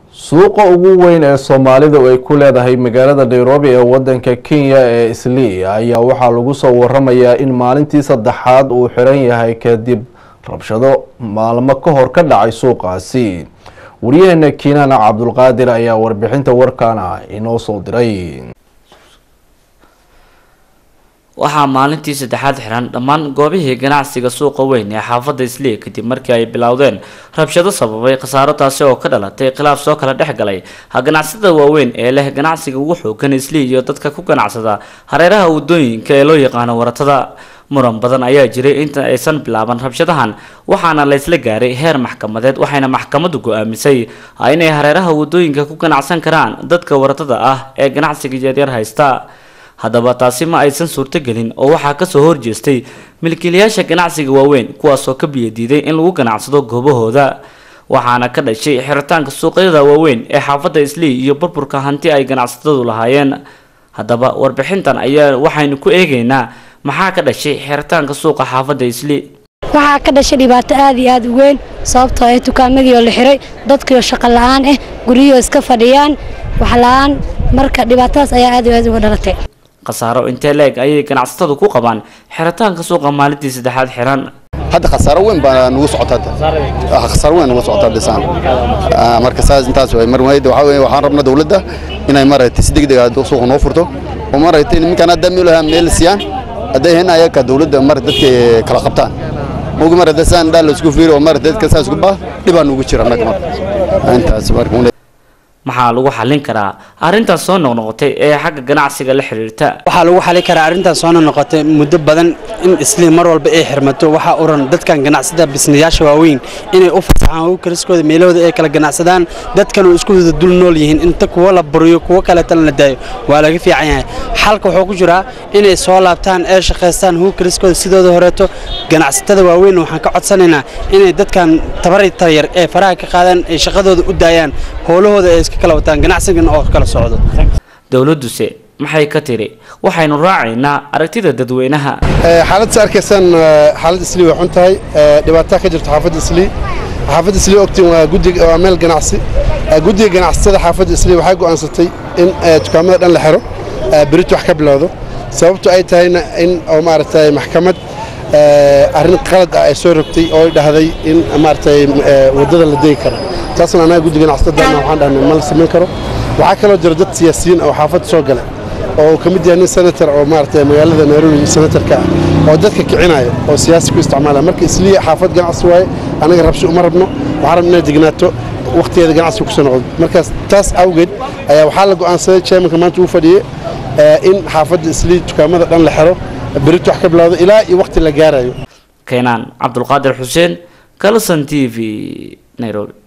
suuqa ugu weyn ee soomaalida ay ku leedahay magaalada nairobi ee wadanka kenya ee islii ayaa waxaa lagu soo waramayaa in maalintii saddexaad uu xiran yahay kadib rabshado maalmo ka hor ka dhacay suuqaasi wariyaheena kiinana cabdulqaadir ayaa warbixinta warkaana inoo soo diray waxaa maalintii saddexaad xiran dhammaan goobihii ganacsiga suuqa weyn ee xaafadda islii kadib markii ay bilowdeen rabshado sababay khasaaro taasi oo ka dhalatay khilaaf soo kala dhex galay ganacsatada waaweyn ee leh ganacsiga ugu xoogan islii iyo dadka ku ganacsada hareeraha wadooyinka ee loo yaqaano waratada muran badan ayaa jiray inta aysan bilaaban rabshadahan waxaana laysla gaaray heer maxkamadeed waxayna maxkamaddu go-aamisay inay hareeraha wadooyinka ku ganacsan karaan dadka waratada ah ee ganacsiga yaryar haysta haddaba taasi ma aysan suurtogelin oo waxaa kasoo horjeestay milkiilayaasha ganacsiga waaweyn kuwaasoo ka biyadiiday in lagu ganacsado goobahooda waxaana ka dhashay xiritaanka suuqyada waaweyn ee xaafadda islii iyo burburka hanti ay ganacsatadu lahaayeen haddaba warbixintan ayaa waxaynu ku eegaynaa maxaa ka dhashay xiritaanka suuqa xaafadda islii waxaa ka dhashay dhibaato aad iyo aad u weyn sababtoo ah dukaamadii oo la xiray dadkiioo shaqo la-aan ah guryahoo iska fadhiyaan wax la-aan marka dhibaatadaas ayaa aad iyo aad uga dhalatay khasaaro intee leeg ayay ganacsatadu ku qabaan xiritaanka suuqa maalintii saddexaad xiran hadda khasaaro weyn baa nagu socotaa khasaaro weyn nagu socotaa dhisaan marka saas intaas way mar wayda waxa weeye waxaan rabnaa dawladda inay maaragtay si degdeg ah suuqa noo furto oo maaragtay nimankaan hadda meel lahaa meel siiyaan hadday hen ayaka dawladda mar dadka kala qabtaan mugi mar hadda saan dhaa la isku fiiri oo mar dadka saas isku baa dhibaa nugu jira annaga marka intaas marka maxaa lagu xallin karaa arrintaas soo noqnoqotay ee xagga ganacsiga la xiriirta waxaa lagu xallin karaa arrintaas soo noqnoqotay muddo badan in isliim mar walba ay xirmato waxaa uran dadkan ganacsada bisnayaasha waaweyn inay u fasaxaan howkariskooda meelahooda ay kala ganacsadaan dadkan oo isku wada dul nool yihiin inta kuwo la buriyo kuwo kaleetana la daayo waa laga fiican yahay xalka wuxuu ku jiraa inay soo laabtaan ee shaqaystaan howkariskooda sidooda horeeto ganacsatada waaweyn waxaan ka codsanaynaa inay dadkan tabarita yar ee faraha ka qaadaan ay shaqadooda u daayaan howlahooda ay iska kala wataan ganacsigan oo kala socdo dowladduse maxay ka tiri waxaynu raacaynaa aragtida dadweynaha xaaladda arkaysaan xaaladda islii way xun tahay dhibaataa ka jirto xaafadda islii xaafadda islii ogtiin waa guddiga waa meel ganacsi guddiga ganacsatada xaafadda islii waxay go'aansatay in dukaamada dhan la xiro berito wax ka bilowdo sababtu ay tahayna in oo maaragtay maxkamad arrin qalad ah ay soo rogtay oo ay dhahday in maaragtay waddada la degi karo taasna annaga guddiga ganacsatada waxaan dhahnay ma la samayn karo waxaa kaloo jira dad siyaasiyiin oo xaafadda soo gala oo uu ka mid yahay nin senator oo maaragtay magaalada nairobi senatorka ah oo dadka kicinaya oo siyaasi ku isticmaalaya marka islii xaafad ganacsi waaye annaga rabshi uma rabno waxaan rabno inay degnaato wakhtigeeda ganacsiga kusoo noqdo markaas taas awgeed ayaa waxaa la go'aansaday chairmanka maanta uu fadhiyey in xaafadda islii dukaamada dhan la xiro berito wax ka bilowdo ilaa iyo wakhti la gaarayo keenaan cabdulqaadir xuseen kalson t v nairobi